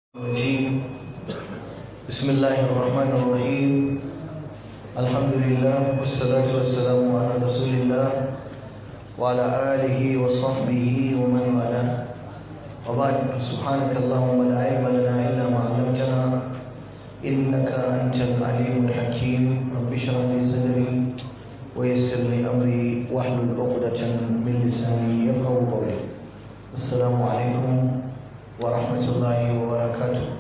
الرجيم بسم الله الرحمن الرحيم الحمد لله والصلاة والسلام على رسول الله وعلى آله وصحبه ومن والاه وبعد سبحانك اللهم لا علم لنا إلا ما علمتنا إنك أنت العليم الحكيم رب اشرح لي صدري ويسر لي أمري واحلل عقدة من لساني يفقهوا قولي السلام عليكم wa rahmatullahi wa barakatu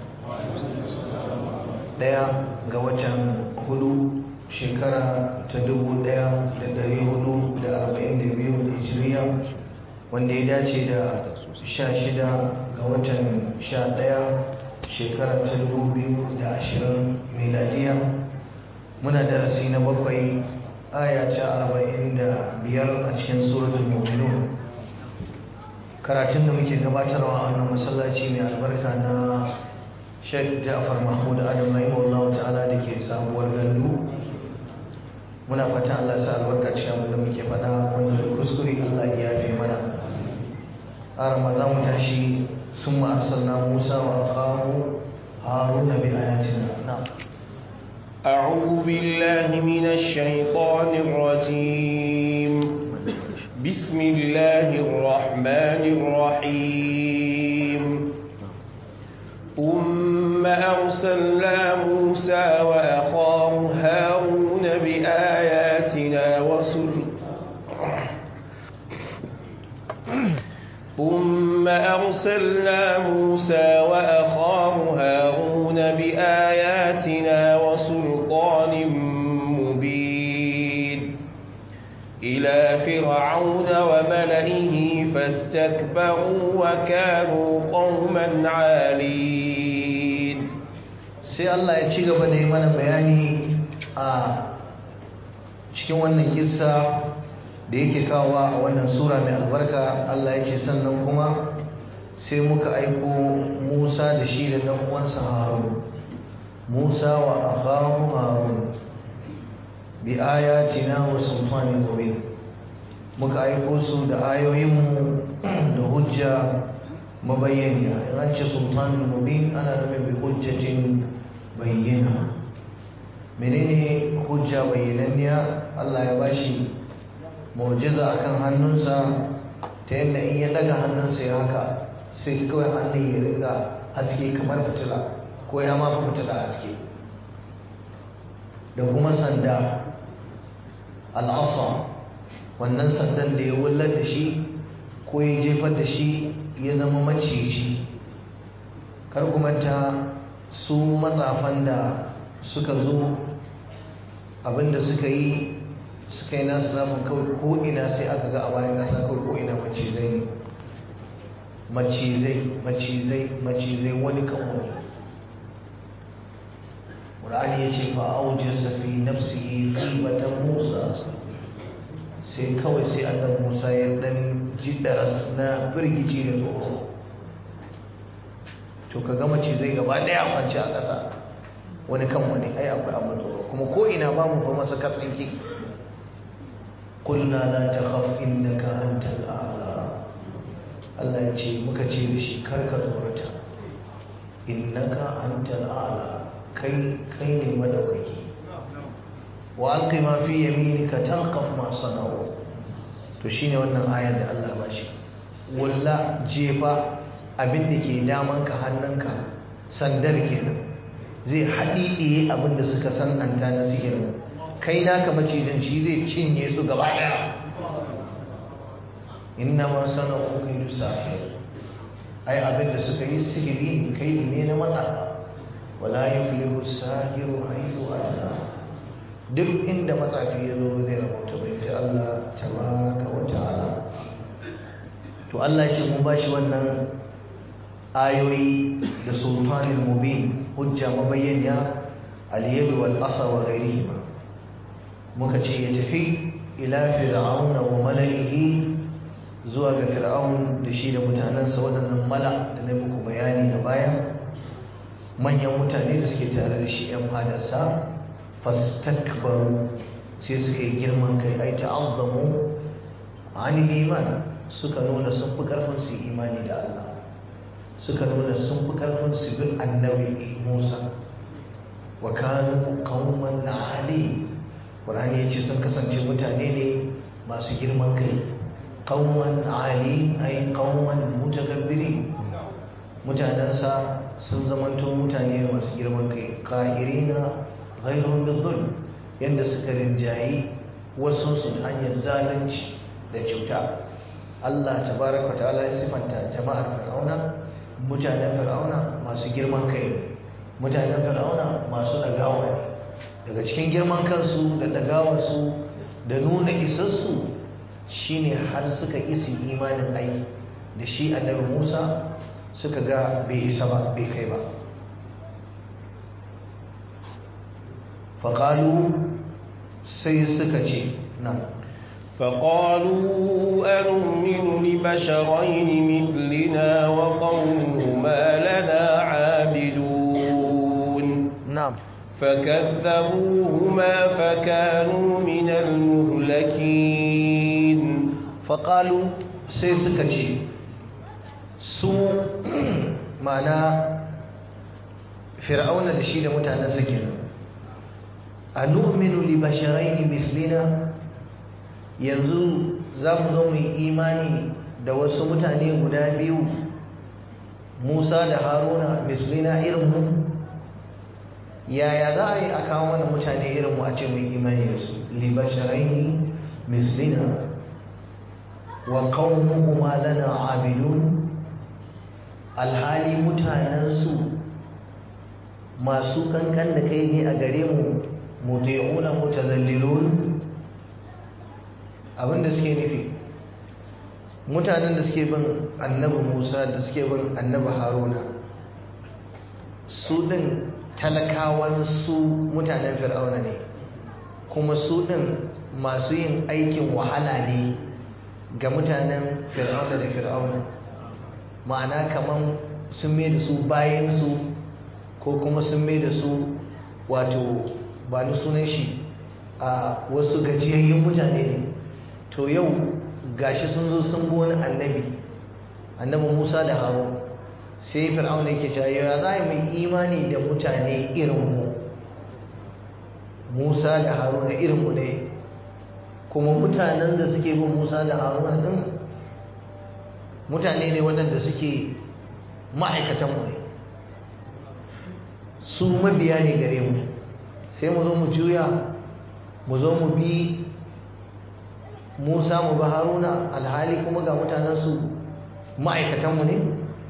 daya ga watan hudu shekara ta dubu daya da dari hudu da arba'in da biyu da hijiriya wanda ya dace da sha shida ga watan sha daya shekara ta dubu biyu da ashirin miladiya muna darasi na bakwai aya ta arba'in da biyar a cikin suratul mu'minun karatun da muke gabatarwa a wannan masallaci mai albarka na Sheikh Ja'far Mahmud Adam rahimahullah ta'ala da ke sabuwar gandu muna fata Allah sa albarka cikin abin da muke faɗa wanda da kuskure Allah ya yafe mana arama za mu tashi sun arsalna Musa wa akhahu Haruna bi ayatina na'am أعوذ بالله من الشيطان الرجيم بسم الله الرحمن الرحيم ثم أرسلنا موسى وأخاه هارون بآياتنا وسلطان ثم أرسلنا موسى وأخاه هارون بآياتنا وسلطان مبين إلى فرعون وملئه فاستكبروا وكانوا قوما عالين sai Allah ya ci gaba da yi mana bayani a cikin wannan kissa da yake kawowa a wannan sura mai albarka Allah ya ce sannan kuma sai muka aiko Musa da shi da ɗan uwansa Harun Musa wa akhahu Harun bi ayatina wa sultanin mubin muka aiko su da ayoyinmu da hujja mabayyaniya in an ce sultanin mubin ana nufin bi hujjatin bayyana menene hujja bayyananniya Allah ya bashi mu'jiza akan hannunsa ta yadda in ya daga hannunsa ya haka sai kawai hannun ya riga haske kamar fitila ko ya mafi fitila haske da kuma sanda al'asa wannan sandan da ya wullar da shi ko ya jefar da shi ya zama maciji kar ta su matsafan da suka zo abinda suka yi suka yi nasu zafin kawai ko'ina sai aka ga a bayan ƙasa kawai ko'ina macizai ne macizai macizai macizai wani kan wani ƙur'ani ya ce fa'aujin safi nafsihi ribatan musa sai kawai sai annan musa ya dan ji daras na birgici da tsoro to ka gama ce zai gaba daya kwanci a ƙasa wani kan wani ai akwai abin tsoro kuma ko ina ba mu fa masa katsinki kulna la takhaf innaka antal a'la Allah ya ce muka ce da shi kar ka tsorata innaka antal a'la kai kai ne madaukaki wa alqi ma fi yaminika talqaf ma sana'u to shine wannan ayar da Allah ba shi walla jefa abin da ke daman ka hannunka sandar kenan zai haɗiɗiye abin da suka san anta na sihirin kai naka macijin shi zai cinye su gaba ɗaya inna ma sana'u kai sahir ai abin da suka yi sihiri kai ne na matsafa wala yuflihu sahiru haythu ata duk inda matsafi ya zo zai rabauta bai ji Allah tabaraka wa ta'ala to Allah ya ce mun bashi wannan ayoyi da sultanin mubin hujja mabayyana al-yad wal asa wa ghayrihima muka ce ya tafi ila fir'auna wa mala'ihi zuwa ga fir'aun da shi da mutanansa waɗannan mala da na muku bayani a baya manyan mutane da suke tare da shi 'yan fadarsa fastakbaru sai suka yi girman kai ai ta'azzamu anil iman suka nuna sun fi karfin su imani da Allah suka nuna sun fi karfin su bin annabi Musa wa kanu qauman ali Qur'ani yace sun kasance mutane ne masu girman kai qauman ali ay qauman mutakabbirin mutanensa sun zamanto mutane masu girman kai qahirina ghayrun bizulm yanda suka rinjayi wasu su hanyar zalunci da cuta Allah tabaraka ta'ala ya sifanta jama'ar fir'auna mutanen fir'auna masu girman kai mutanen fir'auna masu dagawa ne daga cikin girman kansu da dagawarsu da nuna isassu shine har suka isi imanin ai da shi annabi Musa suka ga bai isa ba bai kai ba faƙalu sai suka ce nan فقالوا أنؤمن لبشرين مثلنا وقومهما لنا عابدون نعم فكذبوهما فكانوا من المهلكين faƙalu sai suka ce su mana fir'auna da shi da mutanen sa kenan a nu'minu li basharaini mislina yanzu za mu zo mu yi imani da wasu mutane guda biyu musa da haruna mislina irinmu yaya za a yi a kawo mana mutane irinmu a ce mu yi imani da su li basharaini mislina wa qaumuhuma lana abidun alhali mutanensu masu kankan da kai ne a gare mu muti'una mutazallilun abinda suke nufi mutanen da suke bin annabi Musa da suke bin annabi Haruna su din talakawan su mutanen Fir'auna ne kuma su din masu yin aikin wahala ne ga mutanen Fir'auna da Fir'auna ma'ana kaman sun mai da su bayansu ko kuma sun mai da su wato ba ni sunan shi a wasu gajiyayyun mutane ne to yau gashi sun zo sun bi wani annabi annabi musa da haro sai fir'aun yake cewa ya za mu imani da mutane irinmu musa da haruna irinmu ne kuma mutanen da suke bin musa da haruna din mutane ne waɗanda suke ma'aikatanmu ne su mabiya ne gare mu sai mu zo mu juya mu zo mu bi musa mu bi haruna alhali kuma ga mutanensu ma'aikatanmu ne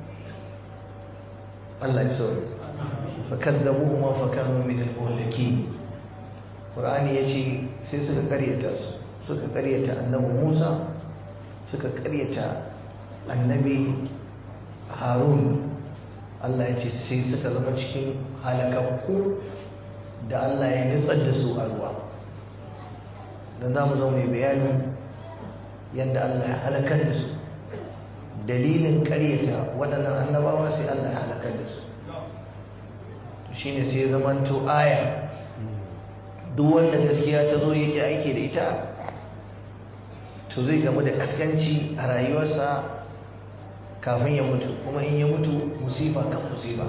Allah ya sauri fakaddabuhu ma fakanu min al-muhlaki Qur'ani yace sai suka karyata su suka karyata annabi Musa suka karyata annabi Harun Allah ya ce sai suka zama cikin halakakku da Allah ya nutsar da su a ruwa don za mu zo mai bayani yadda Allah ya halakar da su dalilin karyata waɗannan annabawa sai Allah ya halakar da su shi ne sai zamanto aya duk wanda gaskiya ta zo yake aiki da ita to zai gamu da kaskanci a rayuwarsa kafin ya mutu kuma in ya mutu musifa kan musifa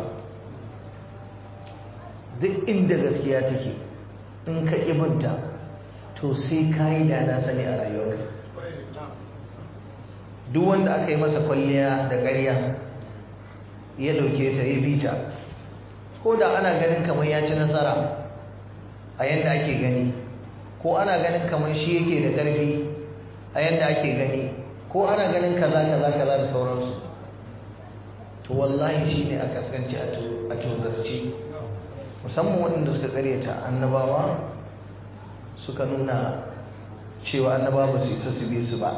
duk inda gaskiya take in ka binta to sai ka yi da na sani a rayuwarka duk wanda aka yi masa kwalliya da ƙarya ya ɗauke ta ya bita ko da ana ganin kamar ya ci nasara a yadda ake gani ko ana ganin kamar shi yake da ƙarfi a yadda ake gani ko ana ganin kaza kaza kaza da sauransu to wallahi shi ne a kaskanci a tozarci musamman waɗanda suka karyata annabawa suka nuna cewa annabawa ba su isa su bi su ba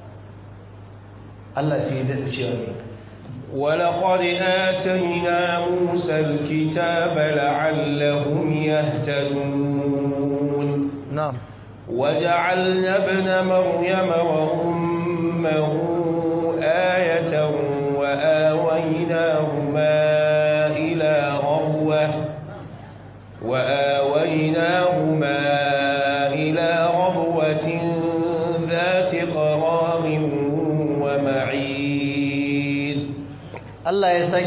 Allah sai ya daɗa cewa ne ولقد آتينا موسى الكتاب لعلهم يهتدون نعم وجعلنا ابن مريم وأمه آية وآويناهما إلى ربوة وآويناهما إلى ربوة ذات قرار ومعين Allah ya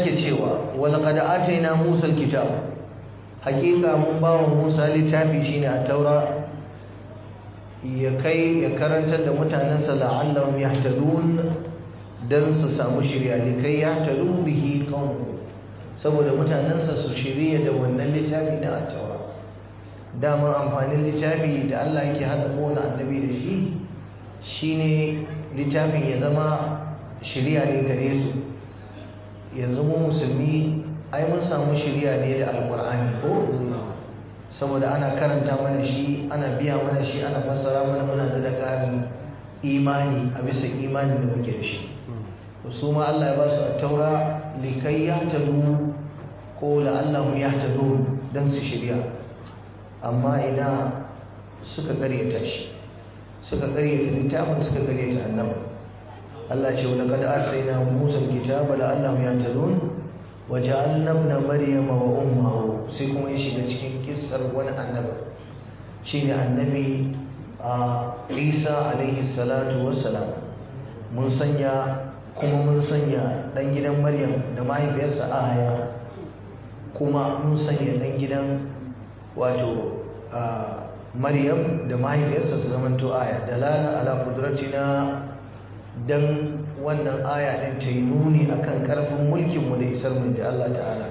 walaqad atayna Musa alkitab hakika mun bawa Musa littafi shine a taura ya kai ya karantar da mutanensa la'allahum yahtadun dan su samu shirya likai yahtadu bihi qawm saboda mutanensa su shirya da wannan littafi na at-taura dama amfanin littafi da Allah yake hada kowane annabi da shi shine littafin ya zama shirya ne gare su yanzu mu musulmi ai mun samu shirya ne da alkur'ani ko saboda ana karanta mana shi ana biya mana shi ana fassara mana muna da ƙarin imani a bisa imani da muke da shi su ma Allah ya ba su a taura likai ya tadu ko la'allahu ya tadu don su shirya amma ina suka karyata shi suka karyata littafin suka karyata annabi Allah ce wa laqad arsayna Musa al-kitaba la'allahum yahtadun wa ja'alna ibna maryama wa ummuhu sai kuma ya shiga cikin kissar wani annabi shine annabi Isa alaihi salatu wassalam mun sanya kuma mun sanya dan gidan Maryam da mahaifiyarsa Aya kuma mun sanya dan gidan wato Maryam da mahaifiyarsa su zamanto aya dalala ala qudratina dan wannan aya din ta yi nuni akan karfin mulkin mu da isar mu da Allah ta'ala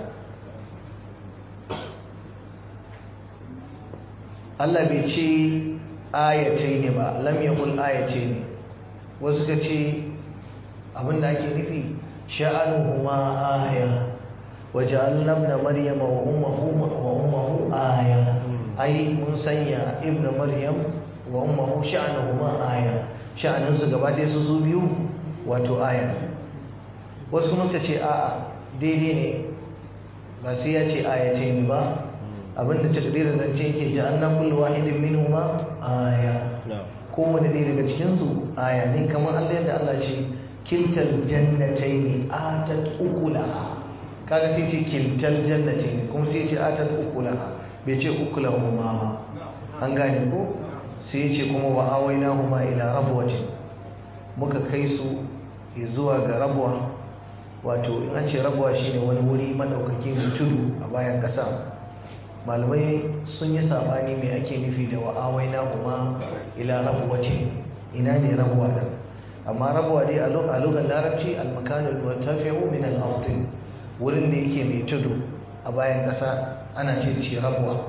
Allah bai ce ayatai ne ba lam yaqul ayatai ne wasu ka ce abinda ake nufi sha'anuhuma aya waja'alna ibna maryama wa ummuhu wa ummuhu aya ai mun sanya ibnu maryam wa ummuhu sha'anuhuma aya sha'anin su gaba ɗaya su su biyu wato aya wasu kuma suka ce a'a daidai ne ba sai ya ce aya ce ni ba abinda takdirin zance yake ja'alna kullu wahidin minhuma aya kowane ɗaya daga cikin su aya ne kamar Allah yadda Allah ce kiltal jannatayn atat ukulaha kaga sai ce kiltal jannatayn kuma sai ce atat ukulaha bai ce ukulahuma ba an gane ko sai ce kuma wa awainahuma ila rabwatin muka kai su zuwa ga rabwa wato in an ce rabwa shine wani wuri madaukake mai tudu a bayan kasa malamai sun yi sabani mai ake nufi da wa awainahuma ila rabwatin ina ne rabwa din amma rabwa dai a lugar larabci al-makanul murtafi'u min al-ard wurin da yake mai tudu a bayan kasa ana ce shi rabwa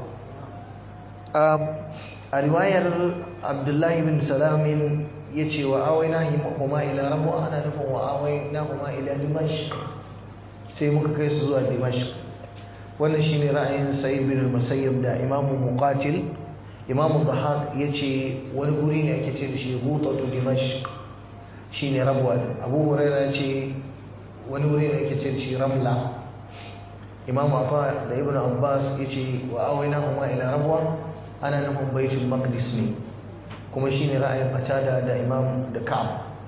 a riwayar abdullahi bin salamin ya ce wa awai na huma ila rabu ana nufin wa awai na huma ila dimash sai muka kai su zuwa dimash wannan shi ne ra'ayin sa'id bin musayyib da imamu muqatil imamu dhahak ya ce wani guri ne ake ce da shi hutatu dimash shi ne rabuwa abu huraira ce wani guri ne ake ce da shi ramla imamu ata da ibn abbas ya ce wa awai na huma ila rabuwa ana nufin baitul maqdis ne kuma shine ra'ayin fatada da imam da ka'ab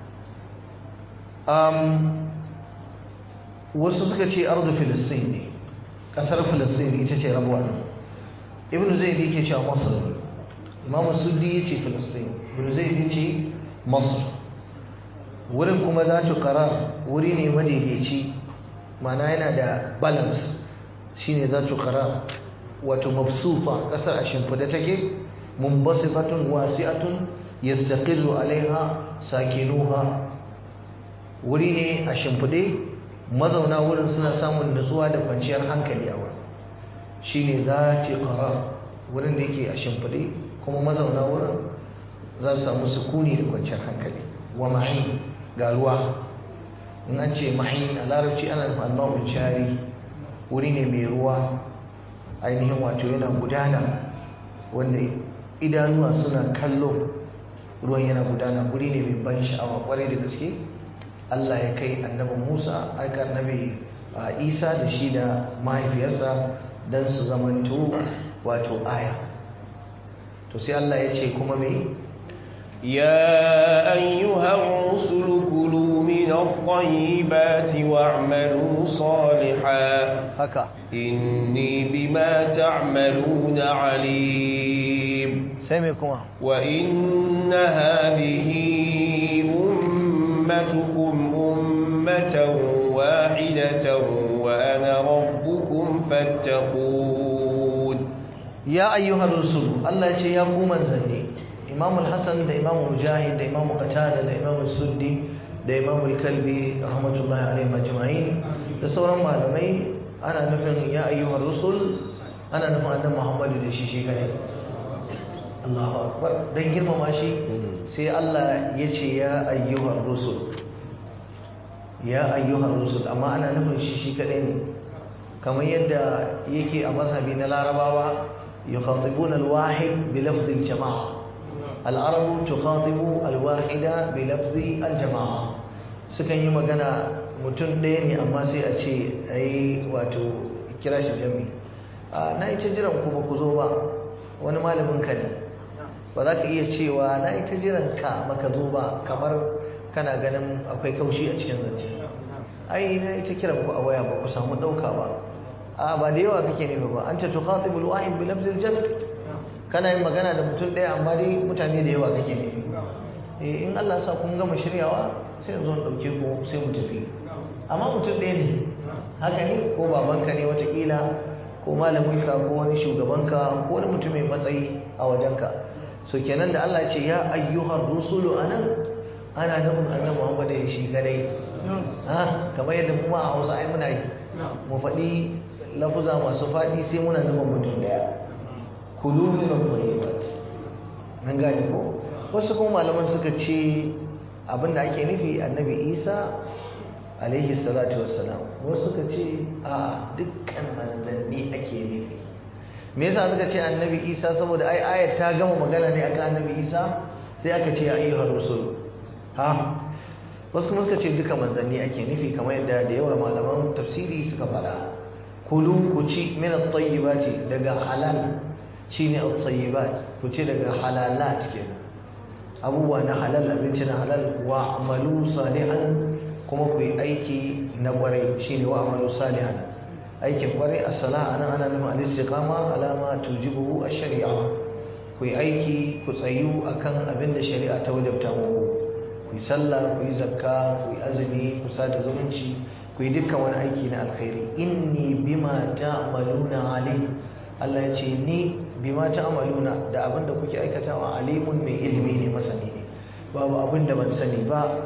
um, wasu suka ce ardu filistin ne kasar filistin ita ce rabuwa ne ibn zaid yake cewa masar imam suddi yace filistin ibn zaid yace masar wurin kuma za ta qarar wuri ne madaidaici mana yana da balance shine za ta qarar wato mabsufa kasar a shimfida take munbasitatun wasi'atun yastaqillu alaiha sakinuha wuri ne a shimfide mazauna wurin suna samun nutsuwa da kwanciyar hankali a wurin shine zati qarar wurin da yake a shimfide kuma mazauna wurin za su samu sukuni da kwanciyar hankali wa ma'in ga ruwa in an ce ma'in a larabci ana nufin alma'ul jari wuri ne mai ruwa ainihin wato yana gudana wanda idanuwa suna kallo ruwan yana gudana guri ne mai ban sha'awa kwarai da gaske Allah ya kai annabin Musa aka annabi Isa da shi da mahaifiyarsa don su zamanto wato aya to sai Allah ya ce kuma me يا أيها الرسل كلوا من الطيبات واعملوا صالحا haka إني بما تعملون عليم sai me kuma وإن هذه أمتكم أمة واحدة وأنا ربكم فاتقون ya ayyuhar rusul Allah ya ce ya ku manzanni Imam al-Hasan da Imam Mujahid da Imam Qatada da Imam Suddi da Imam al-Kalbi rahmatullahi alaihim ajma'in da sauran malamai ana nufin ya ayyuhar rusul ana nufin annabi Muhammad da shi shi kai Allahu akbar dan girmama shi sai Allah ya ce ya ayyuhar rusul ya ayyuhar rusul amma ana nufin shi shi kadai ne kamar yadda yake a mazhabi na larabawa يخاطبون الواحد بلفظ الجماعة العرب تخاطب الواحد بلفظ الجماعة sukan yi magana mutum ɗaya ne amma sai a ce ai wato kira shi jami na yi ta jiran ku ba ku zo ba wani malamin ka ne ba za ka iya cewa na yi ta jiran ka baka zo ba kamar kana ganin akwai kaushi a cikin zance ai na yi ta kiran ku a waya ba ku samu ɗauka ba a ba da yawa kake nufi ba an ta tukhatibul wahid bi lafzil jam kana yin magana da mutum ɗaya amma dai mutane da yawa kake nufi eh in Allah sa kun gama shiryawa sai yanzu in dauke ku sai mu tafi amma mutum ɗaya ne haka ne ko babanka ne watakila ko malaminka ko wani shugabanka ko wani mutum mai matsayi a wajenka so kenan da Allah ce ya ayyuhar rusulu anan ana nufin annabi Muhammad da shi kadai ha kamar yadda kuma a Hausa ai muna yi mu faɗi lafuza masu faɗi sai muna nufin mutum daya kulu min al-tayyibat nan gane ko wasu kuma malaman suka ce abinda ake nufi annabi Isa alaihi salatu wassalam wasu suka ce a dukkan manzanni ake nufi me yasa suka ce annabi Isa saboda ai ayat ta gama magana ne akan annabi Isa sai aka ce ayyuhar rusul ha wasu kuma suka ce duka manzanni ake nufi kamar yadda da yawa malaman tafsiri suka faɗa kulu ku ci min at-tayyibati daga halal shine at-tayyibat ku ci daga halalat kenan abubuwa na halal abinci na halal wa amalu salihan kuma ku yi aiki na kwarai shine wa amalu salihan aikin kwarai as-salah anan ana nufin al-istiqama alama tujibu ash-shari'a ku yi aiki ku tsayu akan abin da shari'a ta wajabta muku ku yi sallah ku yi zakka ku yi azumi ku sada zumunci ku yi dukkan wani aiki na alkhairi inni bima ta'maluna alim Allah ya ce ni bima ta'maluna da abin da kuke aikatawa alimun mai ilimi ne masani ne babu abin da ban sani ba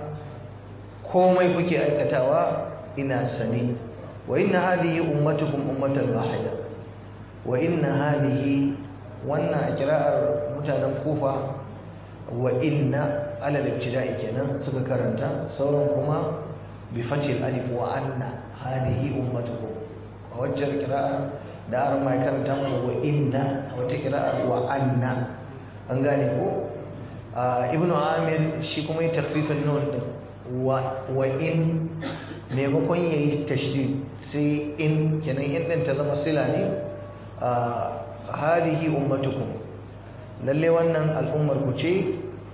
komai kuke aikatawa ina sani wa inna hadhihi ummatukum ummatan wahida wa inna hadhihi wannan kira'ar mutanen kufa wa inna alal ibtida'i kenan suka karanta sauran kuma bi fatil alif wa anna hadhihi ummatukum a wajen kira'ar da aron mai karanta mana wa inna a wata kira'ar wa anna an gane ko ibnu amir shi kuma yi takfifin nun din wa in maimakon ya yi tashdid sai in kenan in din ta zama sila ne hadhihi ummatukum lalle wannan al'ummar ku ce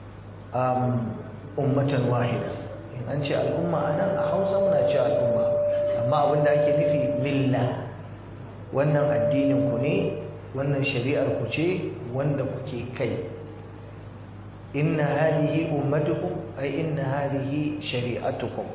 ummatan wahida an ce al'umma a nan a hausa muna ce al'umma amma abinda ake nufi milla wannan addinin ku ne wannan shari'ar ku ce wanda kuke kai inna hadihi ummatukum ay inna hadihi shari'atukum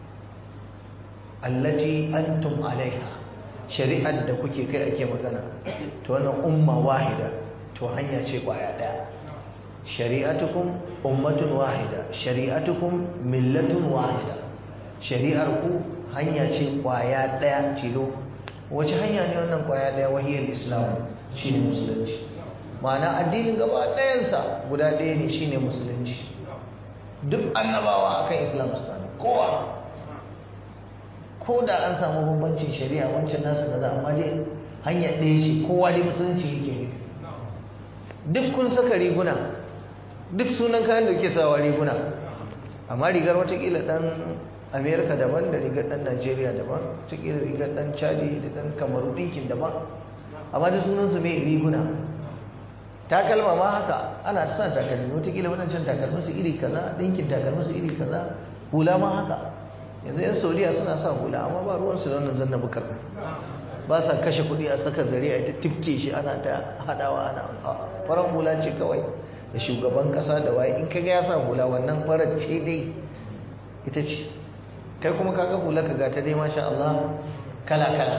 allati antum alaiha shari'ar da kuke kai ake magana to wannan umma wahida to hanya ce kwaya daya shari'atukum ummatun wahida shari'atukum millatun wahida shari'ar ku hanya ce kwaya daya tilo wace hanya ne wannan kwaya daya wahiyar islam shine musulunci ma'ana addinin gaba ɗayansa guda ɗaya ne shine musulunci duk annabawa akan islam su kowa ko da an samu bambancin shari'a wancan nasa kaza amma dai hanya ɗaya ce kowa dai musulunci yake nufi duk kun saka riguna duk sunan kayan da ke sawa riguna amma rigar watakila dan amerika daban da rigar dan najeriya daban watakila rigar dan chadi da dan kamaru dinkin daban amma da sunansu mai riguna takalma ma haka ana ta sa takalmi watakila wadancan takalminsu iri kaza dinkin takalminsu iri kaza hula ma haka yanzu yan saudiya suna sa hula amma ba ruwansu da wannan zanna bukar ba sa kashe kuɗi a saka zare a ta tifke shi ana ta haɗawa ana farar hula ce kawai da shugaban kasa da waye in kaga ya sa hula wannan farar ce dai ita ce kai kuma kaga hula ka gata dai masha Allah kala kala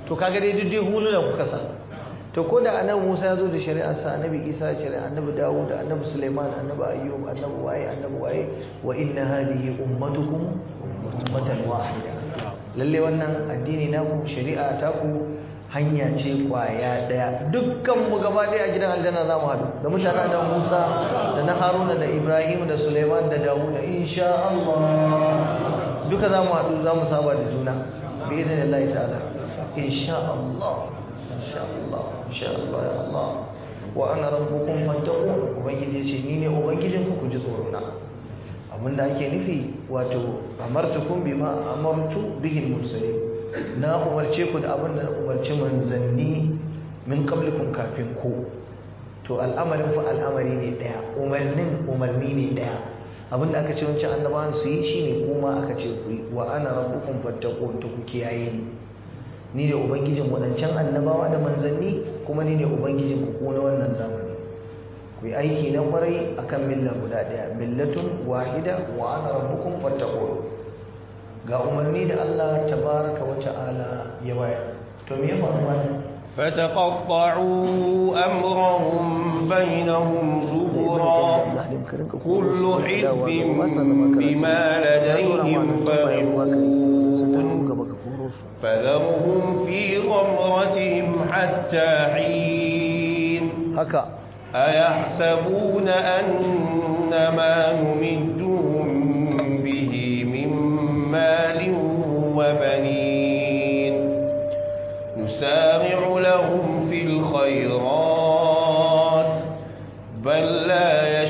to kaga dai duk dai huluna kuka sa to ko da annabi Musa ya zo da shari'ar sa annabi Isa shari'a annabi Dawud annabi Sulaiman annabi Ayyub annabi waye annabi waye wa inna hadhihi ummatukum ummatan wahida lalle wannan addini naku shari'a ta ku hanya ce kwaya daya dukkan mu gaba daya a gidan aljanna za mu haɗu da mutanen da Musa da na Haruna da Ibrahim da Sulaiman da Dawud insha Allah duka za mu haɗu za mu saba da juna bi idinillahi ta'ala insha Allah insha Allah insha Allah ya Allah wa ana rabbukum fattaqun ubangiji ce ni ne ubangijin ku ku ji tsoro na abinda ake nufi wato amartukum bima amartu bihi al-mursalin na umarce ku da abin da na umarci manzanni min qablikum kafin ku to al'amarin fa al'amari ne daya umarnin umarni ne daya abin da aka ce wancan annabawan su yi shine kuma aka ce ku yi wa ana rabbukum fattaqun to ku kiyaye ni ni ne ubangijin wadancan annabawa da manzanni kuma ni ne ubangijin ku ko na wannan zamani ku yi aiki na kwarai akan milla guda daya millatun wahida wa ana rabbukum fattaqun ga umarni da Allah tabaraka wa ta'ala ya bayar to me ya faru mana فتقطعوا أمرهم بينهم زبرا كل حزب بما لديهم فرحون فذرهم في غمرتهم حتى حين haka أيحسبون أن ما نمدهم به من مال وبنين نسارع لهم في الخيرات بل لا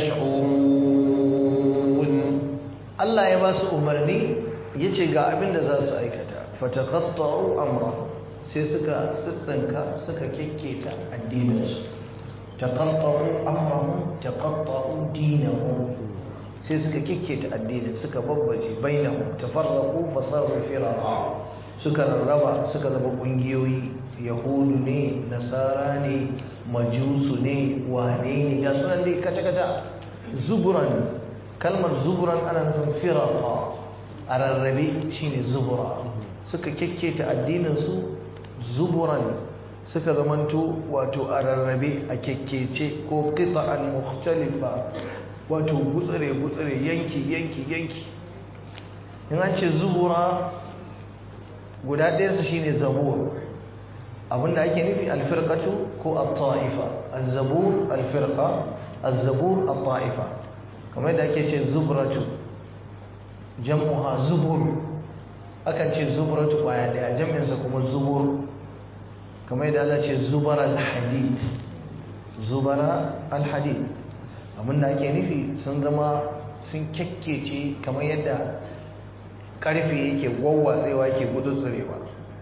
يشعرون Allah ya ba su umarni ya ce ga abin da za su aikata fatakatta'u amra sai suka tsitsinka suka kekketa addininsu taqatta'u amrahum taqatta'u dinahum sai suka kekketa addinin suka babbaje bainahum tafarraqu fasaru firaqa suka rarraba suka zama kungiyoyi yahudu ne nasara ne majusu ne wane ne ga sunan dai kata kata zuburan kalmar zuburan ana nufin firaqa a rarrabe shine zubura suka kekketa addininsu zuburan suka zamanto wato a rarrabe a kekkece ko qita'an mukhtalifa wato gutsire gutsire yanki yanki yanki in an ce zubura guda ɗayansa shine zabur abinda ake nufi alfirqatu ko at-ta'ifa az-zabur alfirqa az-zabur at-ta'ifa kamar yadda ake ce zubratu jam'uha zubur akan ce zubratu kwaya daya jam'insa kuma zubur kamar yadda Allah ce zubar al-hadid zubara al-hadid abinda ake nufi sun zama sun kyakkece kamar yadda karfe yake gwawwatsewa ke gudutsurewa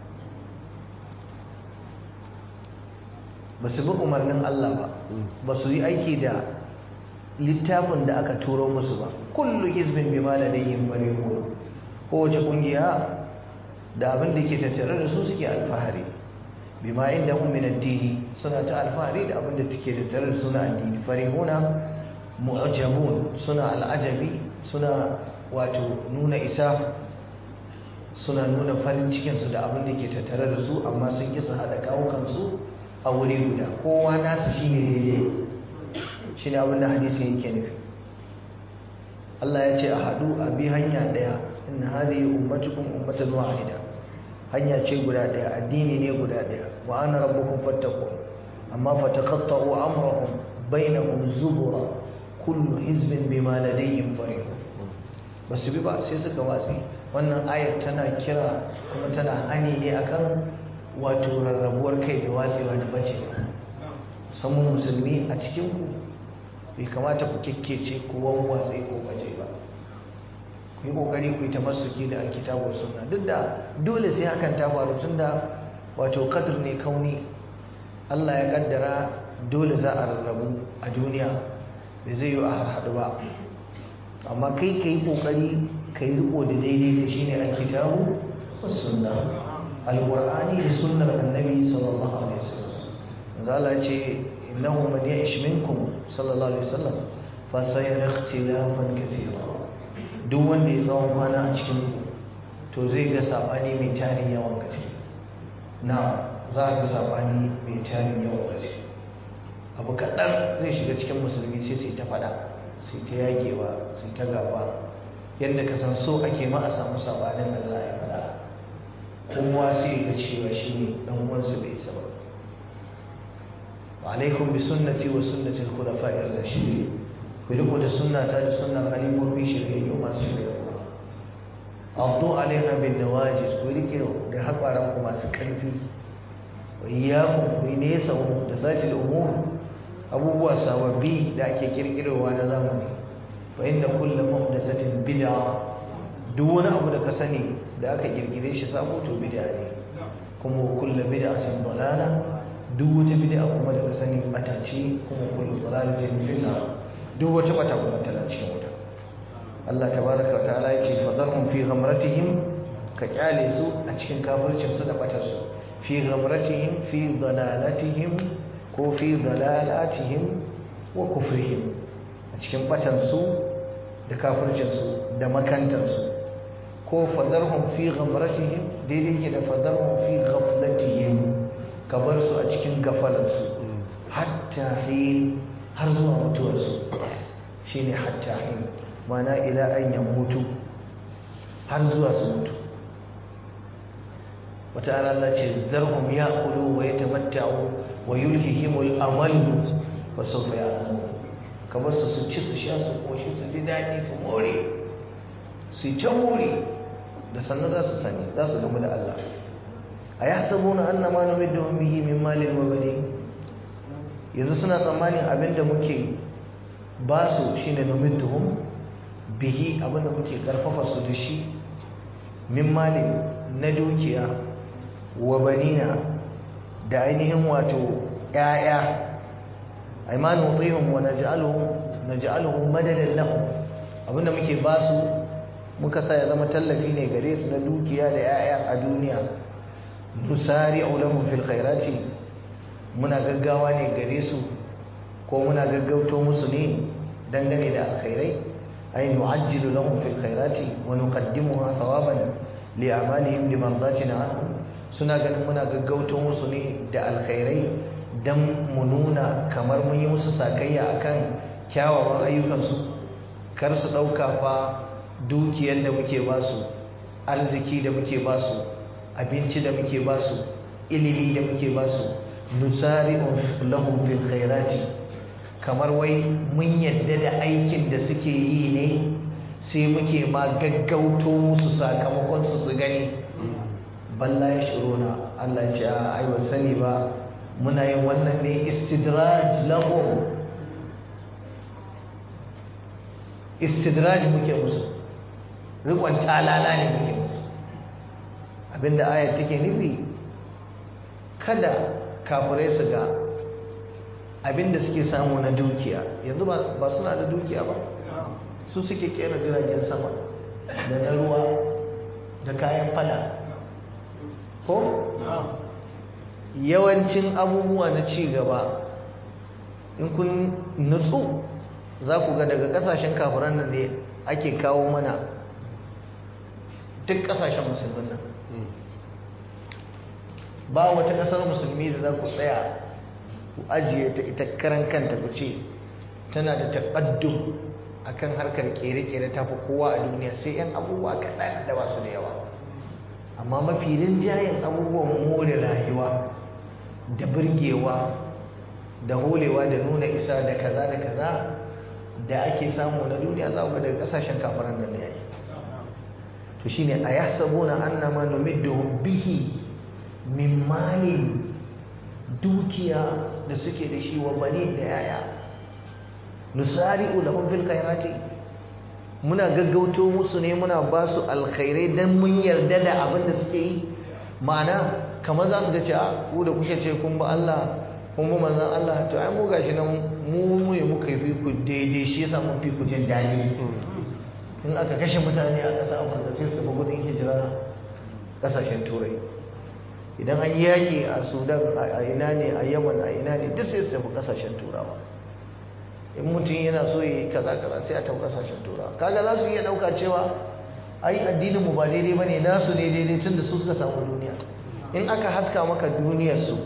ba su bi umarnin Allah ba ba su yi aiki da littafin da aka turo musu ba kullu hizbin bima ladayhim farihun kowace kungiya da abin da ke tattare da su suke alfahari bima inda hum min addini suna ta alfahari da abin da take tattare da su na addini farihuna mu'jabun suna al'ajabi suna wato nuna isa suna nuna farin cikin su da abin da ke tattare da su amma sun kisa hada kawukan su a wuri guda kowa nasu shine daidai shi ne abinda hadisin yake nufi Allah ya ce a haɗu a bi hanya ɗaya inna hadhihi ummatukum ummatan wahida hanya ce guda ɗaya addini ne guda ɗaya wa ana rabbukum fattaqun amma fataqatta'u amrahum bainahum zubura kullu hizbin bima ladayhim farihun basu bi ba sai suka watsi wannan ayar tana kira kuma tana hani ne akan wato rarrabuwar kai da watsewa da bacewa samun musulmi a cikin ku bai kamata ku kekkece ku wawwatse ko baje ba ku yi kokari ku yi tamassuki da alkitabu sunna duk da dole sai hakan ta faru tunda wato qadr ne kauni Allah ya kaddara dole za a rarrabu a duniya bai zai yi a harhaɗu ba amma kai ka yi kokari ka yi riko da daidai da shine alkitabu sunna alqur'ani da sunnar annabi sallallahu alaihi wasallam Allah ce إنه من يعش منكم صلى الله عليه وسلم فسيرى اختلافا كثيرا duk wanda ya tsawon kwana a cikin to zai ga sabani mai tarin yawan gaske na za a ga sabani mai tarin yawan gaske abu kaɗan zai shiga cikin musulmi sai sai ta faɗa sai ta yagewa sai ta gaba yadda ka san so ake ma a samu sabanin da za a yi faɗa kowa sai ga cewa shi ne ɗan uwansa bai isa ba wa alaikum bi sunnati wa sunnati al-khulafa'i ar-rashidin ku riko da sunnata da sunnar khalifofi shiryayyu masu shiryayyu abdu alaiha bin nawajis ku rike da haƙwaran ku masu ƙarfi wa iyyakum ku yi nesa da zati umur abubuwa sababbi da ake kirkirowa na zamani fa inda kullu muhdathatin bid'a duk wani abu da ka sani da aka kirkire shi sabo to bid'a ne kuma kullu bid'atin dalala duk wata bid'a kuma da ka sani bata ce kuma kullu dalalatin fil nar duk wata bata kuma tana cikin wuta Allah tabaraka wa ta'ala yace fadarhum fi ghamratihim ka kyale su a cikin kafircin su da batar su fi ghamratihim fi dalalatihim ko fi dalalatihim wa kufrihim a cikin batan su da kafircin su da makantar su ko fadarhum fi ghamratihim daidai ke da fadarhum fi ghaflatihim ka bar su a cikin gafalar su hatta hin har zuwa mutuwar su shine hatta hin mana ila an ya mutu har zuwa su mutu wata ana Allah ce zarhum ya kulu wa ya tamatta'u wa yulhihimul amal wa sawfa ya'lamu kamar su su ci su sha su koshi su ji daɗi su more su ta more da sannan za su sani za su gamu da Allah a ya sabo na annama na midda bihi min malin wa bane yanzu suna tsammanin abinda muke ba su shine numidduhum bihi abinda muke karfafa su da shi min mali na dukiya wa banina da ainihin wato ƴaƴa ay ma nutihum wa naj'aluhum naj'aluhum madadan lahum abinda muke ba su muka sa ya zama tallafi ne gare su na dukiya da ƴaƴa a duniya nusari'u lahum fil khairati muna gaggawa ne gare su ko muna gaggauto musu ne dangane da alkhairai ay nu'ajjilu lahum fil khairati wa nuqaddimuha thawaban li a'malihim li mardatina anhum suna ganin muna gaggauto musu ne da alkhairai dan mu nuna kamar mun yi musu sakayya akan kyawawan ayyukansu kar su dauka fa dukiyar da muke ba su arziki da muke ba su abinci da muke ba su ilimi da muke ba su nusari'u lahum fil khairati kamar wai mun yadda da aikin da suke yi ne sai muke ma gaggauto musu sakamakon su su gani balla ya shirona Allah ce a aiwa sani ba muna yin wannan ne istidraj lahum istidraj muke musu rikon talala ne muke musu abinda ayat take nufi kada kafirai su ga abinda suke samu na dukiya yanzu ba suna da dukiya ba su suke kera jiragen sama da na ruwa da kayan fada ko yawancin abubuwa na ci gaba in kun nutsu za ku ga daga kasashen kafiran nan ne ake kawo mana duk kasashen musulmin nan ba wata kasar musulmi da za ku tsaya ku ajiye ta ita karan kanta ku ce tana da taƙaddum akan harkar kere-kere ta fi kowa a duniya sai 'yan abubuwa kaɗan da ba su da yawa amma mafi rinjayen abubuwan more rayuwa da birgewa da holewa da nuna isa da kaza da kaza da ake samu na duniya za ga daga kasashen kafaran nan ne yayi to shine ayahsabuna annama numidduhum bihi min malin dukiya da suke da shi wa bani da yaya nusari'u lahum fil khairati muna gaggauto musu ne muna ba su alkhairai dan mun yarda da abin da suke yi ma'ana kamar za su ga cewa ku da kuke ce kun ba Allah kun ba manzon Allah to ai mu gashi nan mu mu ne muka yi ku daidai shi yasa mun fi ku jin dadi in aka kashe mutane a ƙasar Afirka sai su tafi gudun hijira ƙasashen Turai idan an yaƙi a Sudan a ina ne a Yaman a ina ne duk sai su tafi ƙasashen Turawa in mutum yana so yi kaza kaza sai a tafi ƙasashen Turawa kaga za su iya ɗauka cewa ai addinin mu ba daidai bane nasu ne daidai tunda su suka samu duniya in aka haska maka duniyarsu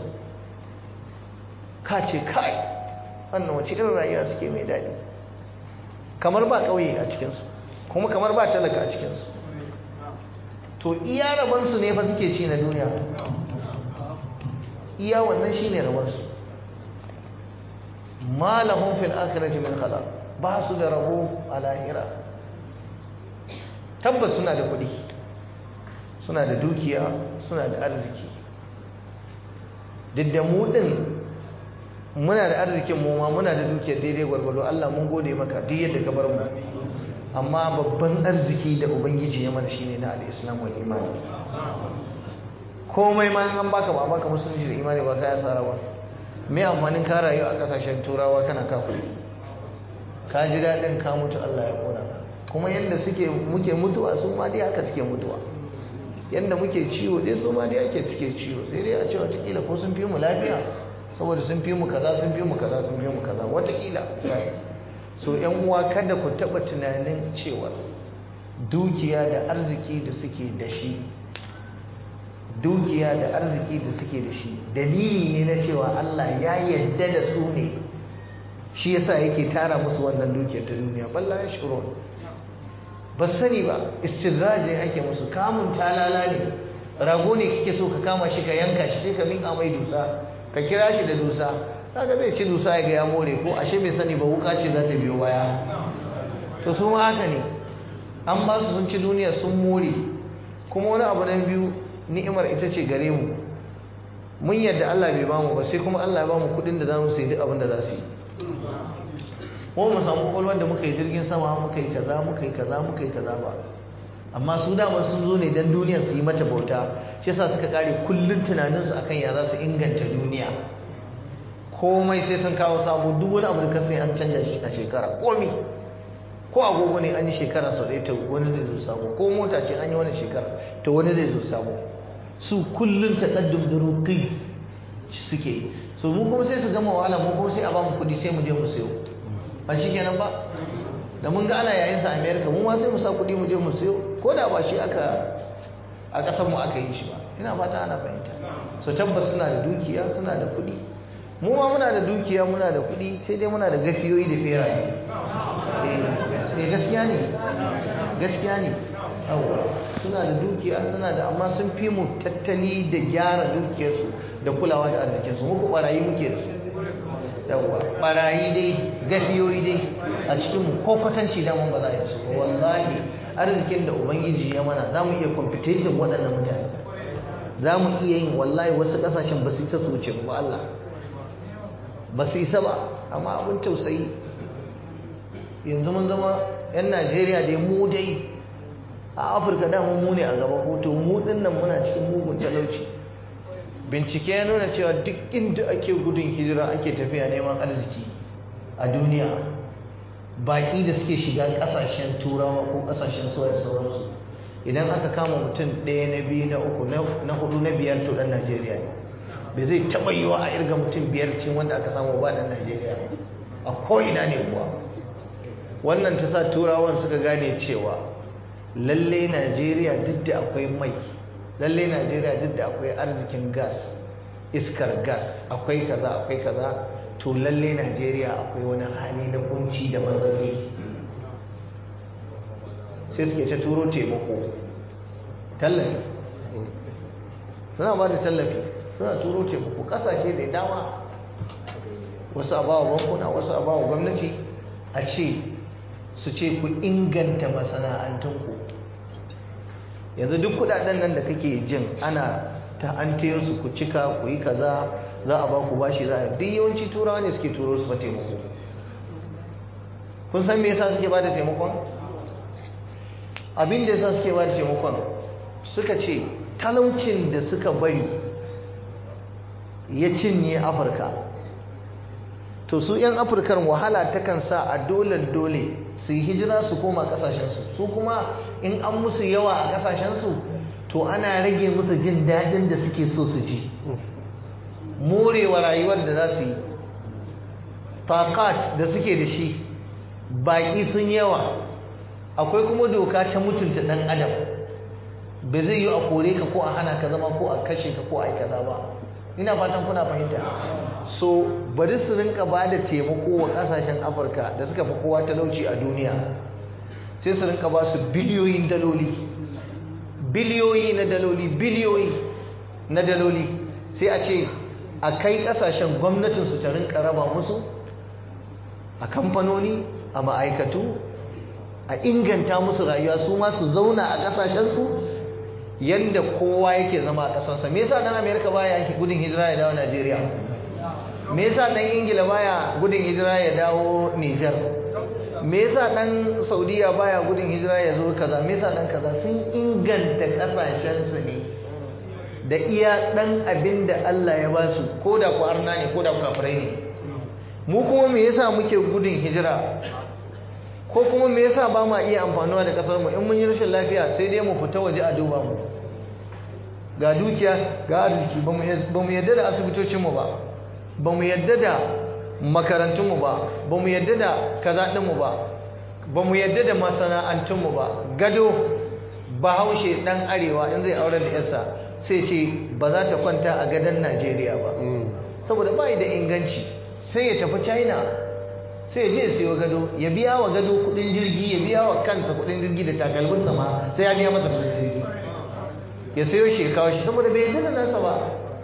ka ce kai wannan wace irin rayuwa suke mai daɗi kamar ba ƙauye a cikinsu kuma kamar ba talaka a cikinsu to iya rabansu ne fa suke ci na duniya iya wannan shi ne rabansu malahun fil akhirati min khalaq ba su da rabo a lahira tabbas suna da kuɗi suna da dukiya suna da arziki duk da mu ɗin muna da arzikin mu ma muna da dukiyar daidai gwargwado Allah mun gode maka duk yadda ka bar mu amma babban arziki da ubangiji ya mana shine na al-islam wal iman komai ma an baka ba baka musulunci da imani ba ka yasara ba me amfanin ka rayu a kasashen turawa kana kafiri ka ji daɗin ka mutu Allah ya kona ka kuma yadda suke muke mutuwa su ma dai haka suke mutuwa yadda muke ciwo dai su ma dai ake suke ciwo sai dai a ce watakila ko sun fi mu lafiya saboda sun fi mu kaza sun fi mu kaza sun fi mu kaza watakila so yan uwa kada ku taɓa tunanin cewa dukiya da arziki da suke da shi dukiya da arziki da suke da shi dalili ne na cewa Allah ya yarda da su ne shi yasa yake tara musu wannan dukiyar ta duniya balla ya shiro ba sani ba istidraji ake musu kamun talala ne rago ne kike so ka kama shi ka yanka shi sai ka minka mai dusa ka kira shi da dusa kaga zai ci dusa ya ga ya more ko ashe bai sani ba wuka ce za ta biyo baya to su ma haka ne an ba su sun ci duniya sun more kuma wani abu na biyu ni'imar ita ce gare mu mun yadda Allah bai bamu ba sai kuma Allah ya bamu kudin da zamu sayi duk abin da za su yi ko mu samu kwalwar da muka yi jirgin sama muka yi kaza muka yi kaza muka yi kaza ba amma su dama sun zo ne don duniyar su yi mata bauta shi yasa suka kare kullun tunaninsu akan ya za su inganta duniya komai sai sun kawo sabo duk wani abu da ka sai an canja shi a shekara komi ko agogo ne an yi shekara sau ɗaya ta wani zai zo sabo ko mota ce an yi wani shekara ta wani zai zo sabo su kullum taƙaddum da ruqi suke so mu kuma sai su gama wahala mu kuma sai a ba mu kuɗi sai mu je mu sayo ba shi kenan ba da mun ga ana yayin sa America mu ma sai mu sa kuɗi mu je mu sayo ko da ba shi aka a ƙasar mu aka yi shi ba ina fata ana fahimta so tabbas suna da dukiya suna da kuɗi mu ma muna da dukiya muna da kuɗi sai dai muna da gafiyoyi da feraye eh gaskiya ne gaskiya ne suna da dukiya suna da amma sun fi mu tattali da gyara dukiyarsu da kulawa da arzikinsu muku barayi muke da su yawwa barayi dai gafiyoyi dai a cikinmu ko kwatanci daman ba za a yi su wallahi arzikin da ubangiji ya mana za mu iya competition waɗannan mutane za mu iya yin wallahi wasu ƙasashen ba su isa su wuce ba Allah ba su isa ba amma abin tausayi yanzu mun zama 'yan najeriya dai mu dai a afirka dama mu ne a gaba hoto mu dinnan muna cikin mugun talauci bincike ya nuna cewa duk inda ake gudun hijira ake tafiya neman arziki a duniya baki da suke shiga kasashen turawa ko kasashen suwa da sauransu idan aka kama mutum ɗaya na biyu na uku na hudu na biyar to ɗan najeriya ne bai zai taɓa yiwa a irga mutum biyar cikin wanda aka samu ba ɗan najeriya a ko'ina ne kuwa wannan ta sa turawan suka gane cewa lalle najeriya duk da akwai mai lalle najeriya duk da akwai arzikin gas iskar gas akwai kaza akwai kaza to lalle najeriya akwai wani hali na kunci da matsatsi sai suke ta turo taimako tallafi suna ba da tallafi suna turo taimako kasashe da dama wasu a bawa bankuna wasu a bawa gwamnati a ce su ce ku inganta masana'antunku yanzu duk kudaden nan da kake jin ana ta an su ku cika ku yi kaza za a ba ku bashi za a duk yawanci turawa ne suke turo su fa taimako kun san me yasa suke ba da taimakon abin da yasa suke ba da taimakon suka ce talaucin da suka bari ya cinye afirka to su 'yan afirkar wahala takan sa a dole dole su yi hijira su koma kasashensu su kuma in an musu yawa a kasashensu to ana rage musu jin daɗin da suke so su ji morewa rayuwar da za su yi takat da suke da shi baƙi sun yawa akwai kuma doka ta mutunta ɗan adam ba zai yi a kore ka ko a hana ka zama ko a kashe ka ko a yi kaza ba ina fatan kuna fahimta so bari su rinka ba da taimako wa kasashen afirka da suka fi kowa talauci a duniya sai su rinka ba su biliyoyin daloli biliyoyi na daloli biliyoyi na daloli sai a ce a kai kasashen gwamnatinsu ta rinka raba musu a kamfanoni a ma'aikatu a inganta musu rayuwa su ma su zauna a kasashensu yadda kowa yake zama a ƙasarsa me yasa dan amerika baya gudun hijira ya dawo najeriya me yasa dan ingila baya gudun hijira ya dawo niger me yasa dan saudiya baya gudun hijira ya zo kaza me yasa dan kaza sun inganta ƙasashensu ne da iya dan abin da allah ya ba su ko da ku arna ne ko da ku kafirai ne mu kuma me yasa muke gudun hijira ko kuma me yasa ba ma iya amfanuwa da kasar mu in mun yi rashin lafiya sai dai mu fita waje a duba mu ga dukiya ga arziki ba mu yadda da asibitocin mu ba ba mu yadda da makarantun mu ba ba mu yadda da kaza din mu ba ba mu yadda da masana'antun mu ba gado bahaushe dan arewa in zai aure da yarsa sai ce ba za ta kwanta a gadon Najeriya ba saboda bai da inganci sai ya tafi China sai ya je ya siyo gado ya biya wa gado kudin jirgi ya biya wa kansa kudin jirgi da takalmin sama sai ya biya masa kudin jirgi ya sayo shi ya kawo shi saboda bai yadda da nasa ba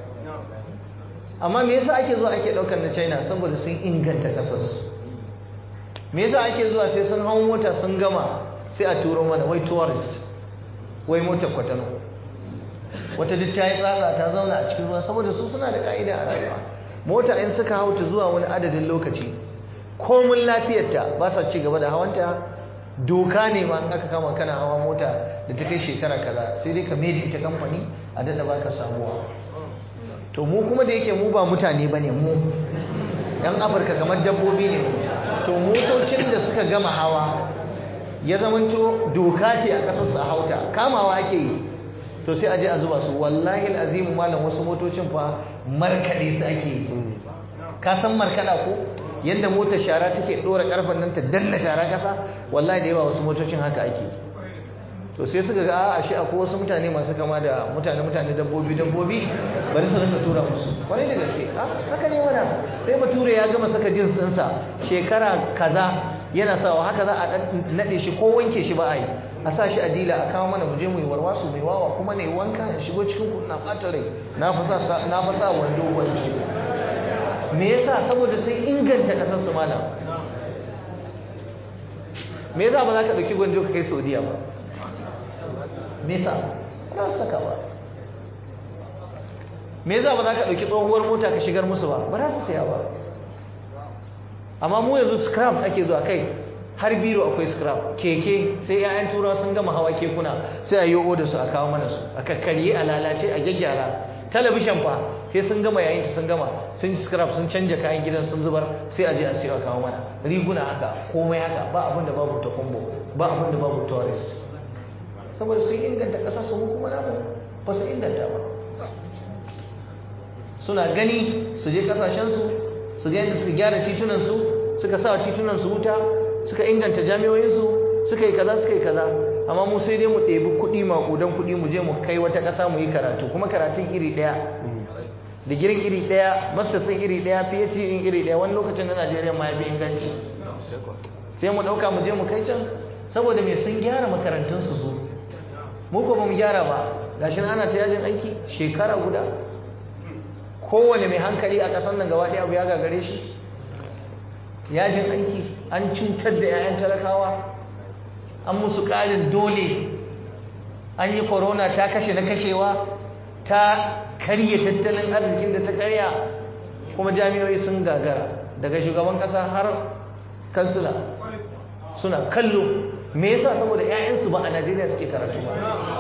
amma me yasa ake zuwa ake daukar na China saboda sun inganta kasarsu me yasa ake zuwa sai sun hau mota sun gama sai a turo mana wai tourist wai motar kwatano wata duk ta yi tsatsa ta zauna a cikin ruwa saboda su suna da ka'ida a rayuwa mota in suka hau ta zuwa wani adadin lokaci komin lafiyarta ba sa ci gaba da hawanta doka ne ma in aka kama kana hawa mota da ta kai shekara kaza sai dai ka mai ita kamfani a dada baka samuwa to mu kuma da yake mu ba mutane bane mu yan afirka kamar dabbobi ne to motocin da suka gama hawa ya zamanto doka ce a kasar su a hauta kamawa ake yi to sai a je a zuba su wallahi azimu malam wasu motocin fa markade su ake yi ka san markada ko yadda motar shara take dora karfan nan ta danna shara kasa wallahi da yawa wasu motocin haka ake to sai suka ga a shi akwai wasu mutane masu kama da mutane mutane dabbobi dabbobi bari su rinka tura musu kwarai da gaske haka ne wana sai bature ya gama saka jins ɗinsa shekara kaza yana sawa haka za a naɗe shi ko wanke shi ba a yi a sa shi a dila a kawo mana muje mu yi warwasu mai wawa kuma ne wanka in shigo cikin kuɗin na ɓata rai na fa sa wando wani shigo me yasa saboda sun inganta kasar su malam me yasa ba za ka dauki gwanjo ka kai saudiya ba me yasa ba su saka ba me yasa ba za ka dauki tsohuwar mota ka shigar musu ba ba za su saya ba amma mu yanzu scrap ake zuwa kai har biro akwai scrap keke sai 'ya'yan turawa sun gama hawa kekuna sai a yi oda su a kawo mana su a kakkarye a lalace a gyaggyara talabishin fa sai sun gama yayin ta sun gama sun yi scrap sun canja kayan gidan sun zubar sai a je a siyo a kawo mana riguna haka komai haka ba abin da babu ta kumbo ba abin da babu tourist saboda sun inganta ƙasa su mu kuma namu ba su inganta ba suna gani su je ƙasashensu su ga yadda suka gyara titunansu suka sa titunansu wuta suka inganta jami'o'insu suka yi kaza suka yi kaza amma mu sai dai mu ɗebi kuɗi maƙudan kuɗi mu je mu kai wata ƙasa mu yi karatu kuma karatun iri ɗaya digirin iri ɗaya masters iri ɗaya phd ɗin iri ɗaya wani lokacin na najeriya ma ya fi inganci sai mu ɗauka mu je mu kai can saboda me sun gyara makarantunsu su mu ko ba mu gyara ba gashi ana ta yajin aiki shekara guda kowane mai hankali a ƙasar nan gaba ɗaya abu ya gagare shi yajin aiki an cutar da 'ya'yan talakawa an musu ƙarin dole an yi korona ta kashe na kashewa ta karye tattalin arzikin da ta karya kuma jami'oi sun gagara daga shugaban ƙasa har kansila suna kallo me yasa saboda 'ya'yansu ba a najeriya suke karatu ba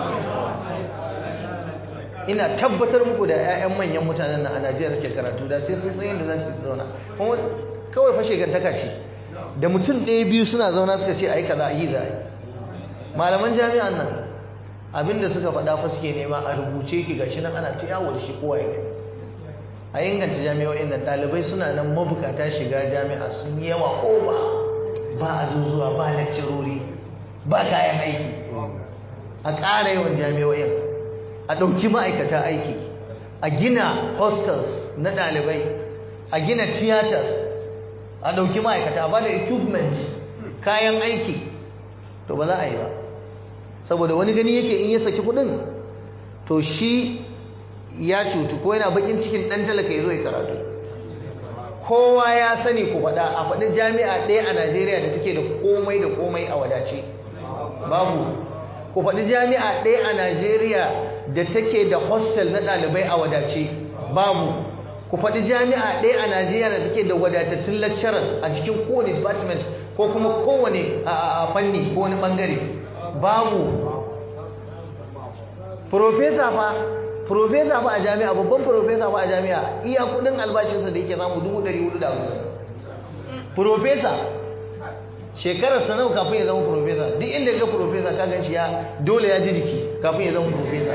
ina tabbatar muku da 'ya'yan manyan mutanen nan a najeriya suke karatu da sai sun tsayin da za su zauna kuma kawai fashe gantaka ce da mutum ɗaya biyu suna zauna suka ce a yi kaza a yi za a yi malaman jami'an nan abinda suka faɗa fa suke nema a rubuce ki gashi nan ana ta yawo da shi kowa ya gani a inganta jami'o'in nan ɗalibai suna nan mabukata shiga jami'a sun yi yawa ko ba ba a zuzuwa ba lakcirori ba kayan aiki a ƙara yawan jami'o'in a ɗauki ma'aikata aiki a gina hostels na ɗalibai a gina theaters a ɗauki ma'aikata ba da equipment kayan aiki to ba za a yi ba saboda wani gani yake in ya saki kuɗin to shi ya cutu ko yana bakin cikin ɗan talaka ya zo ya karatu kowa ya sani ku faɗa a faɗi jami'a ɗaya a najeriya da take da komai da komai a wadace babu ku faɗi jami'a ɗaya a najeriya da take da hostel na ɗalibai a wadace babu ku faɗi jami'a ɗaya a najeriya da take da wadatattun lecturers a cikin kowane department ko kuma kowane a fanni ko wani ɓangare babu profesa fa profesa fa a jami'a babban profesa fa a jami'a iya kudin albashinsa da yake samu 450 profesa shekarar sanau kafin ya zama profesa duk inda ga profesa ka gan shi ya dole ya ji jiki kafin ya zama profesa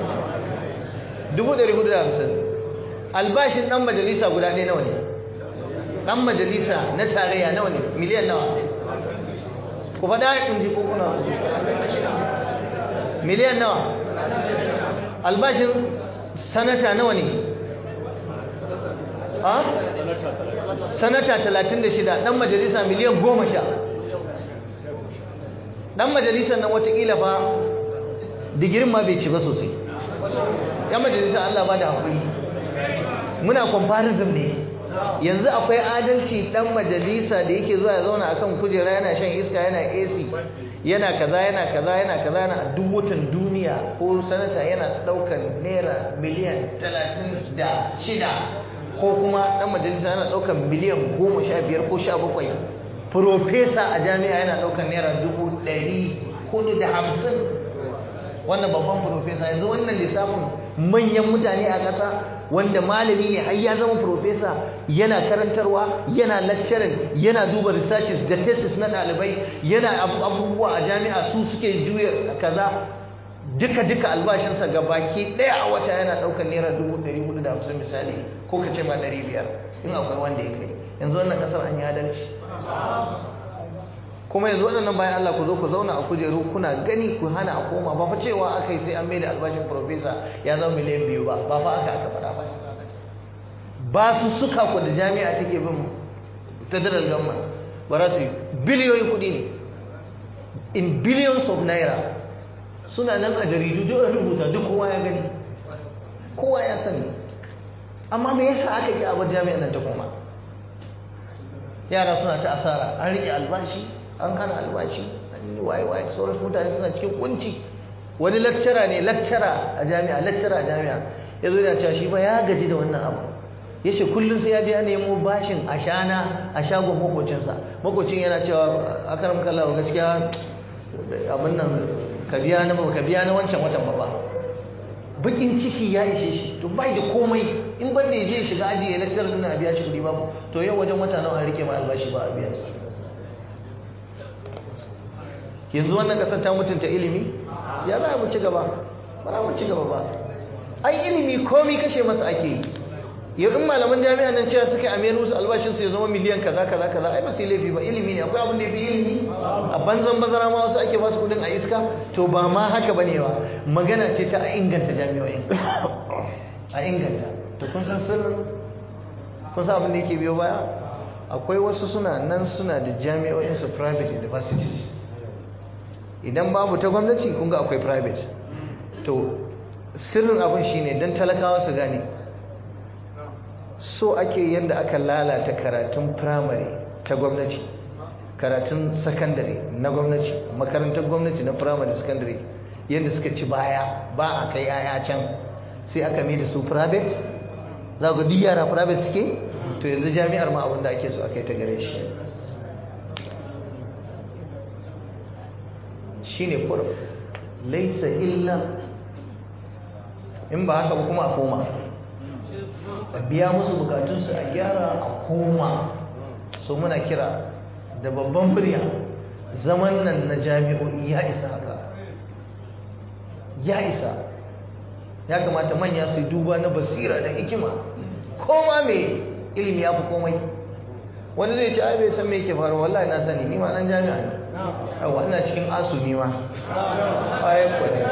450 albashin dan majalisa guda ɗaya nawa ne dan majalisa na tarayya nawa ne miliyan nawa ku faɗa in ji ko kuna miliyan nawa albashin sanata nawa ne a sanata 36 dan majalisa miliyan 10 dan majalisa nan watakila ba digirin ma bai ci ba sosai yan majalisa Allah ba da haƙuri muna comparison ne yanzu akwai adalci dan majalisa da yake zuwa ya zauna akan kujera yana shan iska yana AC yana kaza yana kaza yana kaza yana a duk watan duniya ko sanata yana daukan naira miliyan talatin da shida ko kuma dan majalisa yana daukan miliyan goma sha biyar ko sha bakwai profesa a jami'a yana daukan naira dubu ɗari hudu da hamsin wannan babban profesa yanzu wannan lissafin manyan mutane a ƙasa wanda malami ne har ya zama profesa yana karantarwa yana lecturing yana duba researches da thesis na ɗalibai yana abubuwa a jami'a su suke juya kaza duka duka albashinsa ga baki ɗaya a wata yana ɗaukar naira dubu ɗari hudu da hamsin misali ko ka ce ma ɗari biyar in akwai wanda ya kai yanzu wannan ƙasar an yi adalci kuma yanzu waɗannan bayan Allah ku zo ku zauna a kujeru kuna gani ku hana a koma ba fa cewa aka yi sai an maida albashin profesa ya zama miliyan biyu ba ba fa aka aka faɗa ba ba su suka ku da jami'a take bin federal government ba za su yi biliyoyin kuɗi ne in billions of naira suna nan a jaridu duk an rubuta duk kowa ya gani kowa ya sani amma me yasa aka ƙi abar jami'an nan ta koma yara suna ta asara an riƙe albashi an hana albashi an yi waye waye sauran mutane suna cikin kunci wani lakcara ne lakcara a jami'a lakcara a jami'a ya zo yana cewa shi ba ya gaji da wannan abu ya ce kullum sai ya je ya nemo bashin ashana a shagon makocinsa makocin yana cewa akaram kallah gaskiya abin nan ka biya na ba ka biya na wancan watan ba ba bakin ciki ya ishe shi to bai da komai in ban da ya je shiga aji ya lakcar din a biya shi kuɗi babu to yau wajen wata nawa an rike ma albashi ba a biyan sa yanzu wannan kasar ta mutunta ilimi ya za mu ci gaba ba za mu ci gaba ba ai ilimi komai kashe masa ake yi yau in malaman jami'a nan cewa suka amiyar musu albashin su ya zama miliyan kaza kaza kaza ai ba su laifi ba ilimi ne akwai abin da ya fi ilimi a banzan bazara ma wasu ake basu kudin a iska to ba ma haka bane ba magana ce ta inganta jami'o'in a inganta to kun san sirrin kun san abin da yake biyo baya akwai wasu suna nan suna da jami'o'in su private universities idan babu ta gwamnati kun ga akwai private to sirrin abin shine dan talakawa su gane so ake yadda aka lalata karatun firamare ta gwamnati karatun sakandare na gwamnati makarantar gwamnati na firamare sakandare yadda suka ci baya ba a kai yaya can sai aka mai da su private za ga duk yara private suke to yanzu jami'ar ma abinda ake so a kai ta gare shi shi ne kurum laisa illa in ba haka ba kuma a koma a biya musu bukatunsu a gyara a koma so muna kira da babban murya zaman nan na jami'o'i ya isa haka ya isa ya kamata manya su duba na basira da hikima koma mai ilimi ya fi komai wani zai ce ai bai san me yake faruwa wallahi na sani ni ma dan jami'a ne yawa ina cikin asumi ma bayan kwarai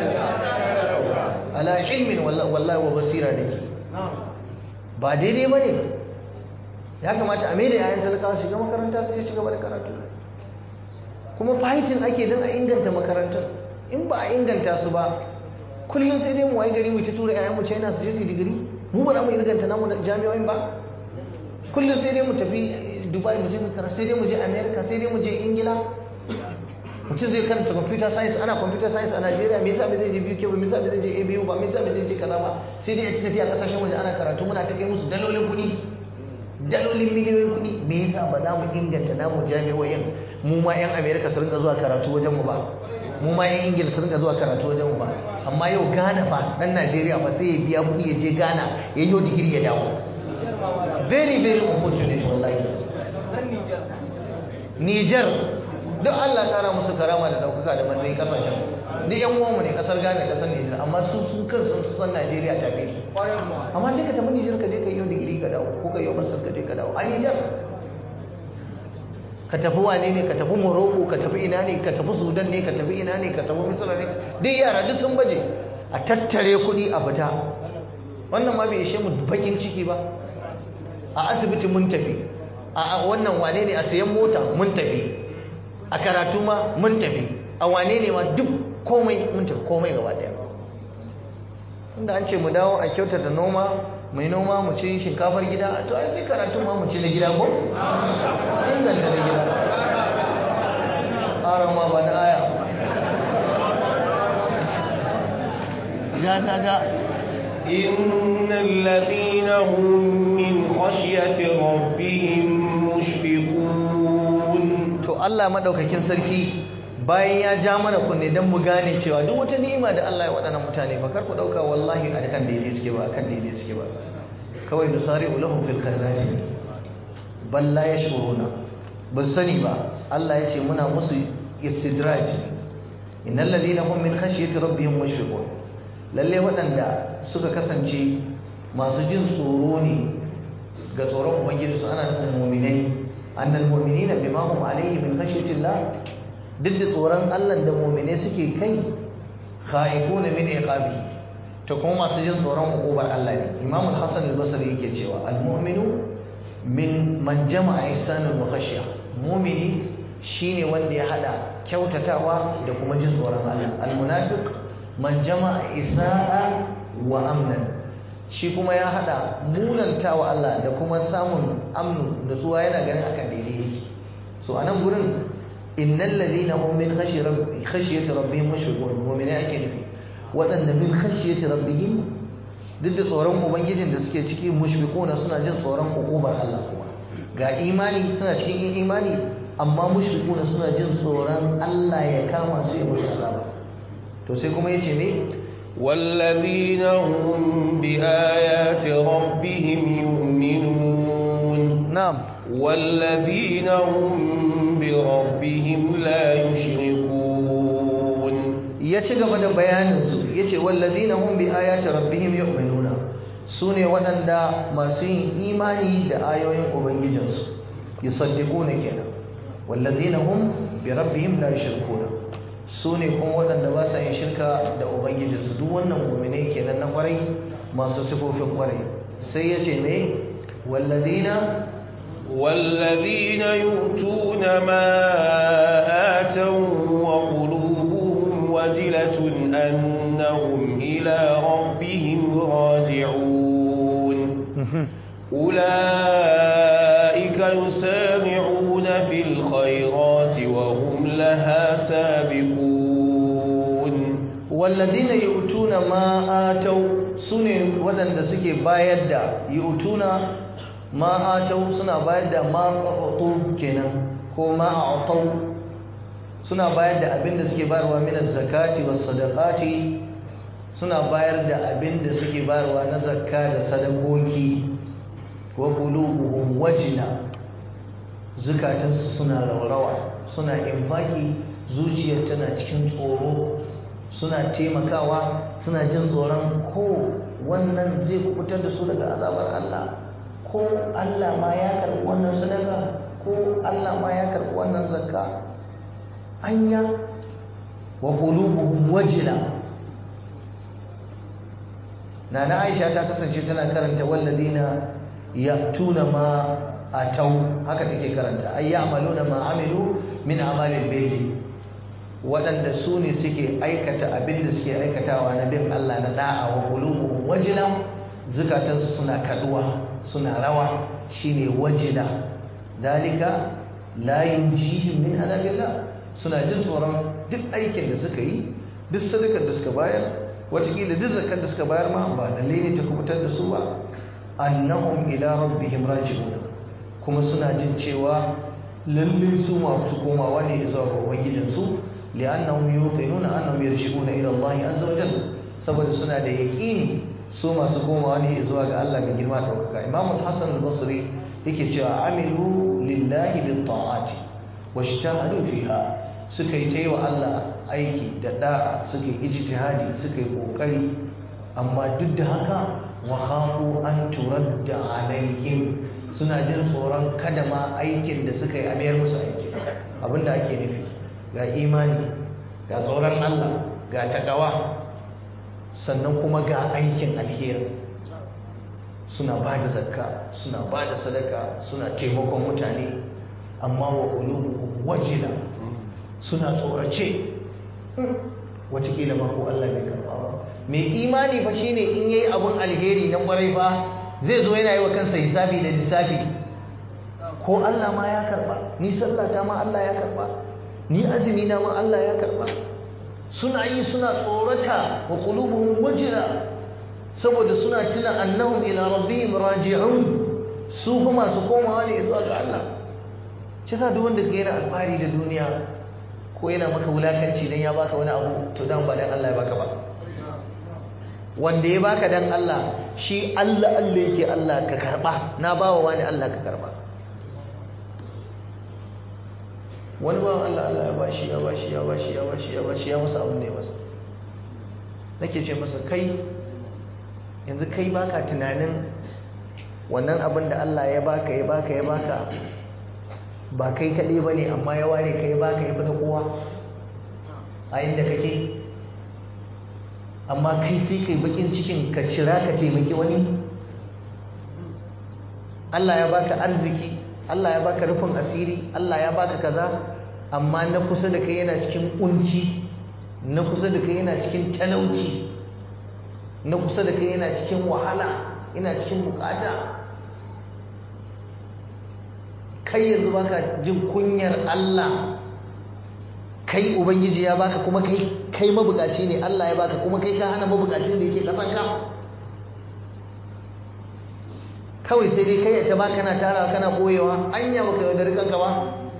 ala ilmin wallahi wa basira da ke ba daidai ba ne ya kamata a maida yayan talakawa shiga makaranta su shiga da karatu kuma fahitin ake don a inganta makarantar in ba a inganta su ba kullum sai dai mu wayi gari mu ta tura yayan mu China su je su digiri mu ba za mu inganta namu da jami'o'in ba kullum sai dai mu tafi Dubai mu je mu karatu sai dai mu je America sai dai mu je Ingila mutum zai karanta computer science ana computer science a Najeriya me yasa bai zai je BUK ba me yasa bai zai je ABU ba me yasa bai zai je kaza ba sai dai a tafi a kasashen waje ana karatu muna ta kai musu dalolin kuɗi dalolin miliyoyin kuɗi me yasa ba za mu inganta namu jami'o'in mu ma yan America su rinka zuwa karatu wajen mu ba mu ma yan Ingila su rinka zuwa karatu wajen mu ba amma yau Ghana fa dan Najeriya fa sai ya biya kuɗi ya je Ghana ya yi digiri ya dawo very very unfortunate wallahi Niger duk Allah kara musu karama da daukaka da matsayi kasashen duk yan uwanmu ne kasar Ghana kasar Niger amma su su kan sun san Najeriya ta fi amma sai ka tafi Niger ka je ka yi digiri ka dawo ko ka yi master ka je ka dawo a Niger ka tafi wane ne ka tafi Morocco ka tafi ina ne ka tafi Sudan ne ka tafi ina ne ka tafi Misra ne duk yara duk sun baje a tattare kuɗi a fita wannan ma bai ishe mu bakin ciki ba a asibiti mun tafi a wannan wane ne a sayan mota mun tafi a karatu ma mun tafi a wane ne ma duk komai mun tafi komai gaba daya inda an ce mu dawo a kyauta da noma mai noma mu ci shinkafar gida to ai sai karatu ma mu ci na gida ko inganta na gida ƙarar ma ba da aya ga ga ga إن الذين هم من خشية ربهم مشفقون to Allah madaukakin sarki bayan ya ja mana kunne dan mu gane cewa duk wata ni'ima da Allah ya waɗannan mutane ba kar ku dauka wallahi a kan daidai suke ba kan daidai suke ba kawai nusari ulahum fil khairati bal la yashuruna ba sani ba Allah ya ce muna musu istidraj innal ladina hum min khashyati rabbihim mushfiqun lalle waɗanda suka kasance masu jin tsoro ne ga tsoron ubangiji su ana nufin mu'minai annal mu'minina bima hum alayhi min khashyati Allah duk da tsoron Allah da mu'minai suke kai khaifuna min iqabi to kuma masu jin tsoron hukubar Allah ne Imam al-Hasan al-Basri yake cewa al-mu'minu min man jama'a ihsanul wa khashya mu'mini shine wanda ya hada kyautatawa da kuma jin tsoron Allah al-munafiq man jama'a isa'a wa amnan shi kuma ya hada munantawa Allah da kuma samun amnu da suwa yana ganin akan daidai yake so anan gurin innal ladina hum min khashyati rabbihim mushfiqun mu'mini ake nufi waɗanda min khashyati rabbihim duk da tsoron ubangijin da suke ciki mushfiquna suna jin tsoron hukumar Allah kuma ga imani suna cikin imani amma mushfiquna suna jin tsoron Allah ya kama su ya musu azaba to sai kuma yace me والذين هم بآيات ربهم يؤمنون na'am والذين هم بربهم لا يشركون ya ci gaba da bayaninsu ya ce wallazina hum bi ayati rabbihim yu'minuna su ne waɗanda masu yin imani da ayoyin ubangijinsu yusaddiquna kenan wallazina hum bi rabbihim la yushrikuna su ne kuma waɗanda ba sa yin shirka da ubangijinsu duk wannan mu'minai kenan na kwarai masu sifofin kwarai sai ya ce me wallazina والذين يؤتون ما آتوا وقلوبهم وجلة أنهم إلى ربهم راجعون أولئك يسارعون في الخيرات وهم لها سابقون والذين يؤتون ما آتوا سنة ودن suke bayar da yu'tuna ma atau suna bayar da ma aqatu kenan ko ma a'tau suna bayar da abin da suke bayarwa min zakati was sadaqati suna bayar da abin da suke bayarwa na zakka da sadakoki wa qulubuhum wajina zukatansu suna raurawa suna infaki zuciyar tana cikin tsoro suna taimakawa suna jin tsoron ko wannan zai kubutar da su daga azabar Allah ko Allah ma ya karɓi wannan sadaka ko Allah ma ya karɓi wannan zakka anya wa qulubuhum wajila nana Aisha ta kasance tana karanta walladina ya'tuna ma atau haka take karanta ay ya'maluna ma amilu min amalil birri waɗanda su ne suke aikata abin da suke aikatawa na bin Allah na da'a wa qulubuhum wajila zukatansu suna kaduwa suna rawa shine wajila dalika la yunjihim min azabillah suna jin tsoron duk aikin da suka yi duk sadakar da suka bayar watakila duk zakar da suka bayar ma ba lalle ne ta kubutar da su ba annahum ila rabbihim raji'un kuma suna jin cewa lalle su masu komawa ne zuwa ga ubangijinsu li'annahum yuqinuna annahum yarji'una ila Allah azza wa jalla saboda suna da yaqini su masu komawa ne zuwa ga Allah mai girma daukaka Imam Hassan al-Basri yake cewa amilu lillahi bil ta'ati washtahadu fiha suka yi taiwa Allah aiki da da'a suka yi ijtihadi suka yi kokari amma duk da haka wa khafu an turadda alaihim suna jin tsoron kada ma aikin da suka yi a mayar musu aiki abinda ake nufi ga imani ga tsoron Allah ga takawa sannan kuma ga aikin alheri suna ba da zakka suna ba da sadaka suna taimakon mutane amma wa qulubuhum wajila suna tsorace watakila ma ko Allah bai karba ba mai imani fa shine in yayi abun alheri na kwarai fa zai zo yana yi wa kansa hisabi da lissafi ko Allah ma ya karba ni sallata ma Allah ya karba ni azumi na ma Allah ya karba suna yi suna tsorata wa qulubuhum wajila saboda suna tuna annahum ila rabbihim raji'un su kuma su komawa ne zuwa ga Allah shi yasa duk wanda yana alfahari da duniya ko yana maka wulakanci dan ya baka wani abu to dan ba dan Allah ya baka ba wanda ya baka dan Allah shi Allah Allah yake Allah ka karba na bawa wani Allah ka karba wani bawan Allah Allah ya bashi ya bashi ya bashi ya bashi ya bashi ya masa abin da ya masa nake ce masa kai yanzu kai baka tunanin wannan abin da Allah ya baka ya baka ya baka ba kai kaɗai ba ne amma ya ware ka ya baka ya fi da kowa a inda kake amma kai sai kai bakin cikin ka cira ka taimaki wani Allah ya baka arziki Allah ya baka rufin asiri Allah ya baka kaza amma na kusa da kai yana cikin kunci na kusa da kai yana cikin talauci na kusa da kai yana cikin wahala yana cikin bukata kai yanzu baka jin kunyar Allah kai ubangiji ya baka kuma kai kai mabukaci ne Allah ya baka kuma kai ka hana mabukacin da yake kasan ka kawai sai dai kai ta baka kana tarawa kana boyewa anya baka yaudari kanka ba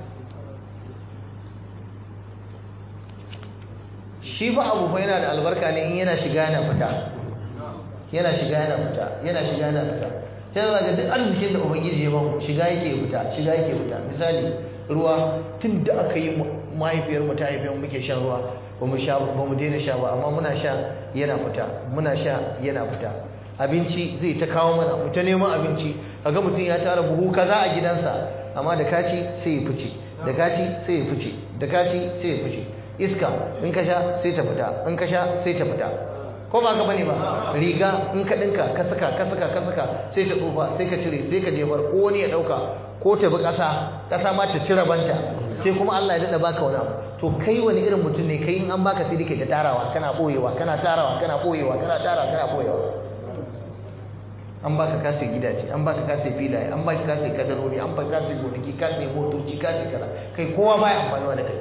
shi fa abu fa yana da albarka ne in yana shiga yana fita yana shiga yana fita yana shiga yana fita sai za ga duk arzikin da ubangiji ya bamu shiga yake fita shiga yake fita misali ruwa tun da aka yi mahaifiyar mu ta haifiyar muke shan ruwa ba mu sha ba mu daina sha ba amma muna sha yana fita muna sha yana fita abinci zai ta kawo mana mu ta neman abinci kaga mutum ya tara buhu kaza a gidansa amma da kaci sai ya fice da kaci sai ya fice da kaci sai ya fice iska in ka sha sai ta fita in ka sha sai ta fita ko ba ka bane ba riga in ka dinka ka saka ka saka ka saka sai ta tsufa sai ka cire sai ka jefar ko wani ya dauka ko ta bi kasa kasa ma ta cire banta sai kuma Allah ya dada baka wani abu to kai wani irin mutum ne kai in an baka sai dake ta tarawa kana boyewa kana tarawa kana boyewa kana tarawa kana boyewa an baka kase gidaje an baka kase filaye an baka kase kadarori an baka kase gonaki kase motoci kase kaza kai kowa baya amfanuwa da kai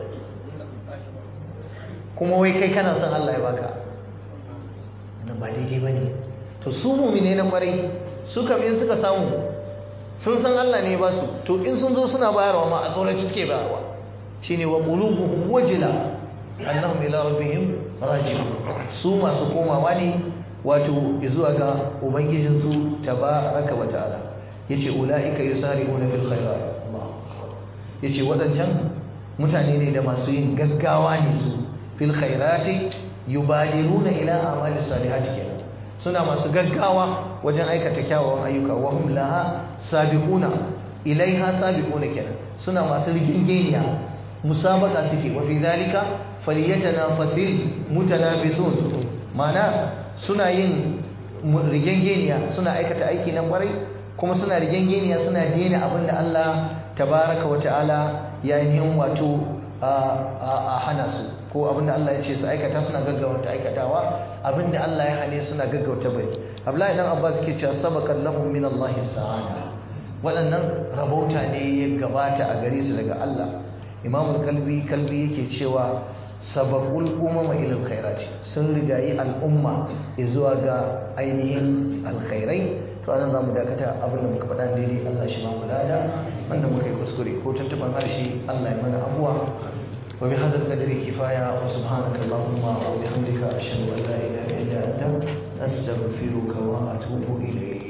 kuma wai kai kana son Allah ya baka nan ba daidai ba ne to su mumine na kwarai su kam in suka samu sun san Allah ne ba su to in sun zo suna bayarwa ma a tsoraci suke bayarwa shine wa qulubuhum wajila annahum ila rabbihim raji'un su masu komawa ne wato zuwa ga ubangijin su tabaraka wa ta'ala yace ulaika yusari'una fil khairat Allah yace wadancan mutane ne da masu yin gaggawa ne su fil khairati yubadiruna ila amali salihati kenan suna masu gaggawa wajen aikata kyawawan ayyuka wa hum laha sabiquna ilaiha sabiquna kenan suna masu rigingeniya musabaka suke wa fi dhalika falyatanafasil mutanafisun mana suna yin rigengeniya suna aikata aiki na kwarai kuma suna rigengeniya suna dena abinda Allah tabaraka wa ta'ala ya yi wato a hana su ko abinda Allah ya ce su aikata suna gaggauta aikatawa abinda Allah ya hane suna gaggauta bari Abdullahi dan Abbas ke cewa sabaqan lahum min Allah sa'ada waɗannan rabauta ne ya gabata a gare su daga Allah Imam kalbi kalbi yake cewa sabaqul umama ila alkhairati sun rigayi al'umma zuwa ga ainihin alkhairai to anan zamu dakata abinda muka faɗa daidai Allah shi ma mu lada wanda muka yi kuskure ko tuntuban harshe Allah ya mana abuwa وبهذا القدر كفاية وسبحانك اللهم وبحمدك أشهد أن لا إله إلا أنت أستغفرك وأتوب إليك